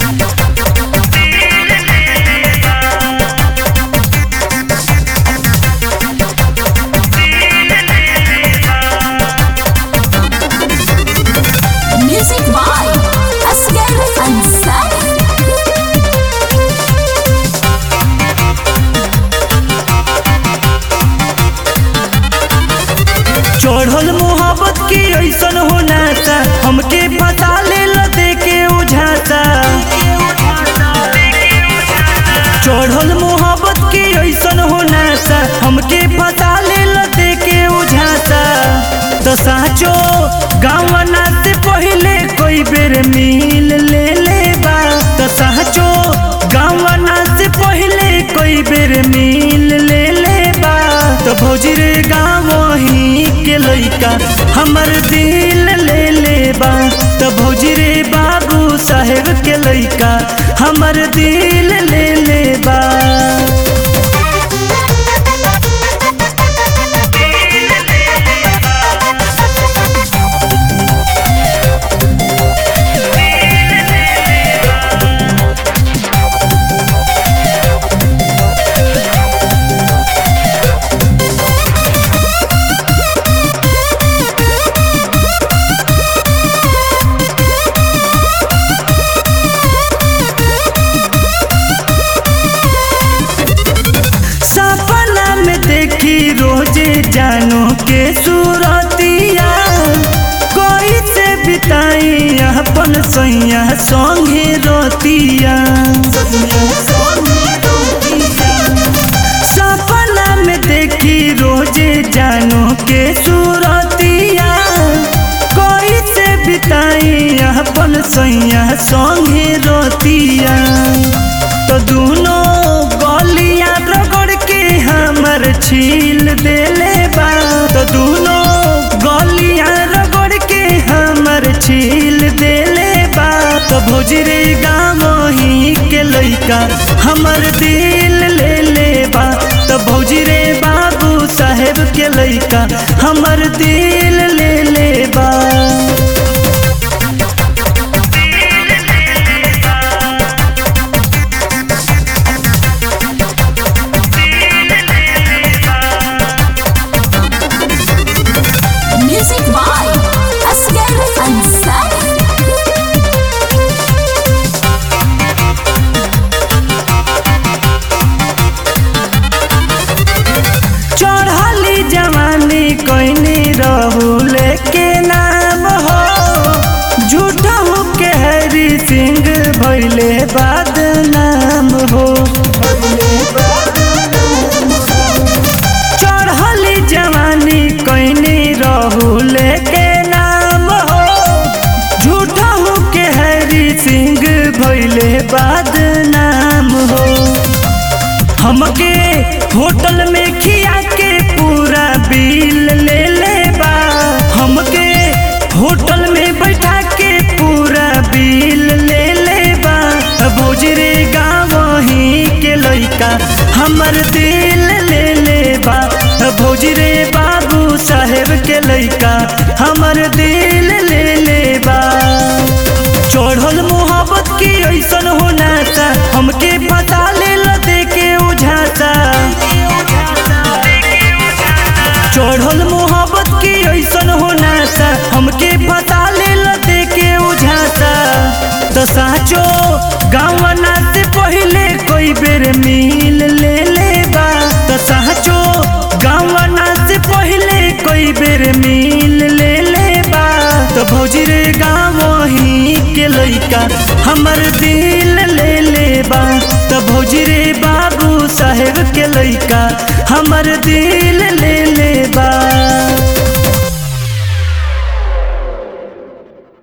Music by Asghar Ansari. चढ़ल मोहब्बत की ऐसन होना सा हमके फसा ले दे के उझाता चढ़ल मोहब्बत की ऐसन होना सा हमके फसा ले दे के उझाता तो साचो गावना से पहले कोई बेर मिल ले ले बा तो साचो गावना से पहले कोई बेर मिल ले ले बा तो भौजी रे गाँव ही के लइका हमर दिल ले ले बा तो भौजी रे बाबू साहेब के लइका हमर दिल ले ले बा सपना में देखी रोजे जानो के सूरतिया कोई से बिताई अपन सैया संगे रोतिया सपना में देखी रोजे जानो के सूरतिया कोई से बिताई अपन सैया संगे रोतिया तो दोनों गलियां रगड़ के हमर छील देले बा तो दोनों गलियां रगड़ के हमर छील देले बा तो भोजरे गाँव ही के लइका हमर दिल ले ले बा तो भौजरे बाबू साहेब के लइका हमर दिल ले ले बा Music by Asghar Ansari. चढ़ली जवानी कोइनी रहूल के नाम हो झूठा हो के हरी सिंह भैले बाद नाम हो चढ़ली जवानी कोइनी रहूल के नाम हो झूठा हो के हरी सिंह भैले बाद नाम हो हमके होटल में खिया के पूरा बिल ले ले बा हमके होटल में बैठा के पूरा बिल ले ले बा भोजरे गाँव ही के लइका हमर दिल ले ले बा भोजरे बाबू साहेब के लइका हमर दिल ले ले बा चढ़ल मोहब्बत की ऐसन होना सा हमके फसा ले दे के उझाता चढ़ल मोहब्बत की ऐसन होना सा हमके फसा ले दे के उझाता तो साचो गावना से पहले कोई बेर मिल ले ले बा तो साचो गावना से पहले कोई बेर मिल ले ले बा तो भौजी रे गाँव ही के लइका हमर दिल ले ले बा तो भौजी रे बाबू साहेब के लइका हमर दिल ले ले बा